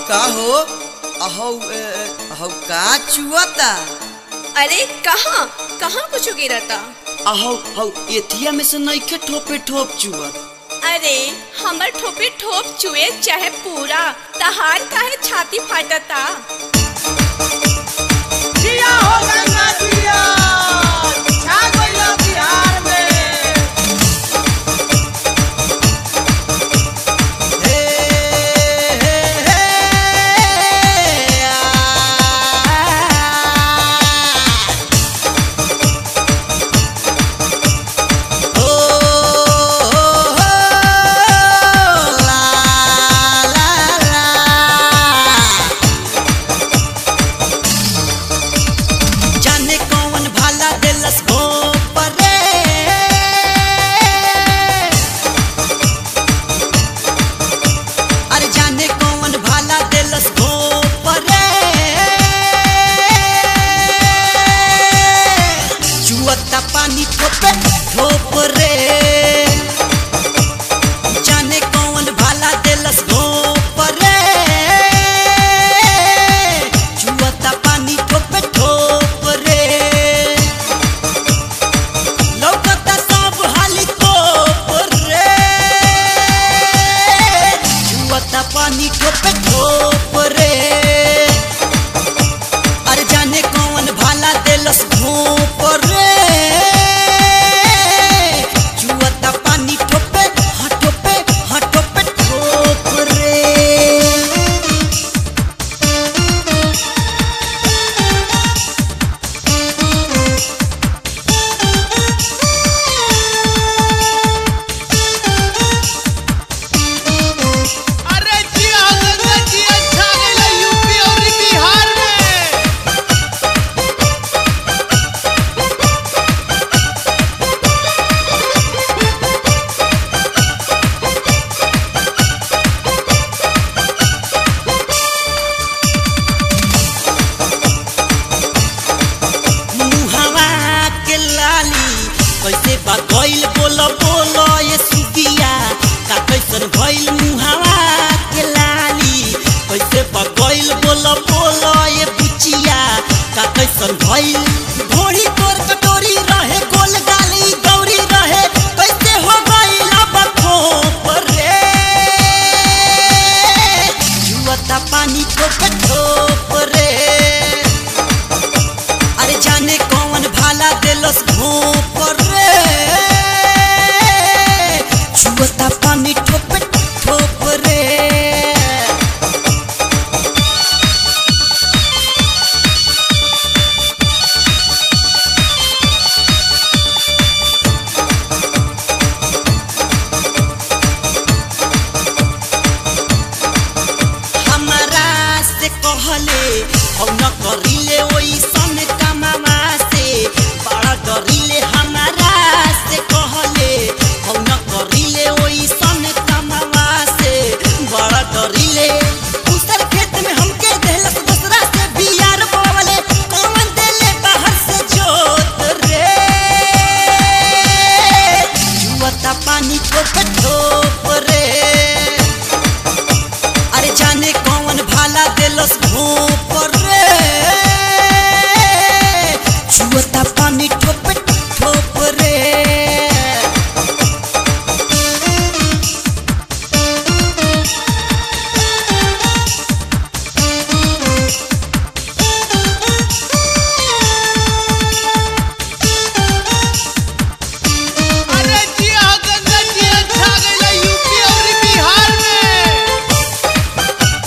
का हो अहौ ए, अहौ का चुअता अरे कहाँ कहाँ कुछ गिरता अहौ हौ एथिया में से नइखे ठोपे ठोप चुअत अरे हमर ठोपे ठोप चुए चाहे पूरा तहार काहे छाती फाटता जिया हो गंगा जिया छा गइल बिहार में हे हे हे आ। ओ हो हो ला ला ला जाने कौन भाला देलस घोपरे अरे जाने कौन भाला देलस घोपरे जुअता पानी ठोपे ठोपरे जाने कौन भाला देलस घोपरे जुअता पानी ठोपे ठोपरे लौकता सब हाली तोपरे जुअता पानी ठोपे ठोपरे अरे जाने कौन भाला देलस घोपरे जुअता पानी ठोपे हाँ ठोपे हाँ ठोपे ठोपरे अरे जिया हो गंगा जिया छा गइल यूपी और बिहार में मुहवा के लाली कैसे बा गइल बोल बोल ये सुगिया का कैसन भइल मुहवा के लाली कैसे बा गइल बोल बोल ये बुचिया का कैसन भइल घोड़ी तोर कटोरी रहे गोल गाली गौरी रहे कैसे हो गइल अब खोप रे जुअता पानी ठोप ठोप रे अरे जाने कौन भाला देलस घोप रे छुअता पानी ठोप ठोप रे हमरा से कहले हम न करिले ओइसन कमावा से बड़ा डरिले हमरा से कहले हम न करिले ओइसन कमावा से बड़ा डरिले दूसर खेत में हमके देलस दूसरा से बियार बोवले कौन देले बाहर से जोत रे जुअता पानी ठोप ठोप रे अरे जाने कौन भाला देलस घोप रे छुअता पानी ठोप ठोप रे अरे जिया हो गंगा जिया छा गइल यूपी और बिहार में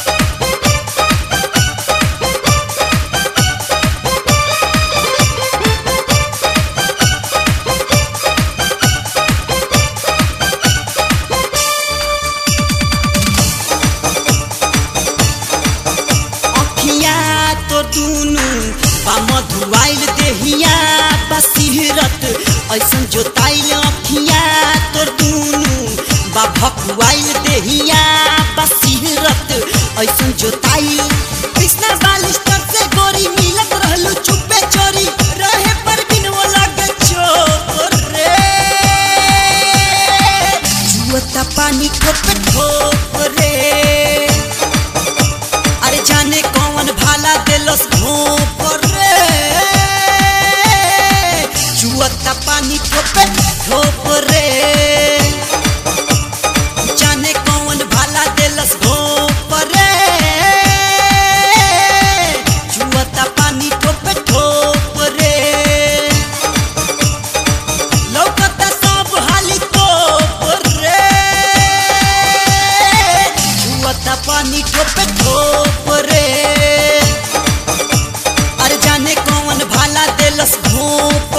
अखिया तो दुनु बा मधुआइल देहिया बसिरत ऐसन जोताइल अखिया तो दुनु बा भकुआइल देहिया बसिरत ऐसन जोताइल कृष्णा बालिस्टर से गोरी मिलत रहलू चुपे चोरी रहे पर बिन वो लगे चोर रे जुअता पानी ठोप ठोप रे देलस घोप रे चुअता पानी ठोपे ठोप रे जाने कौन भाला देलस घोप रे चुअता पानी ठोपे ठोप रे लौकता सब हाली कोप रे छुअता पानी ठोपे ठोप रे अरे जाने कौन भाला देलस घोप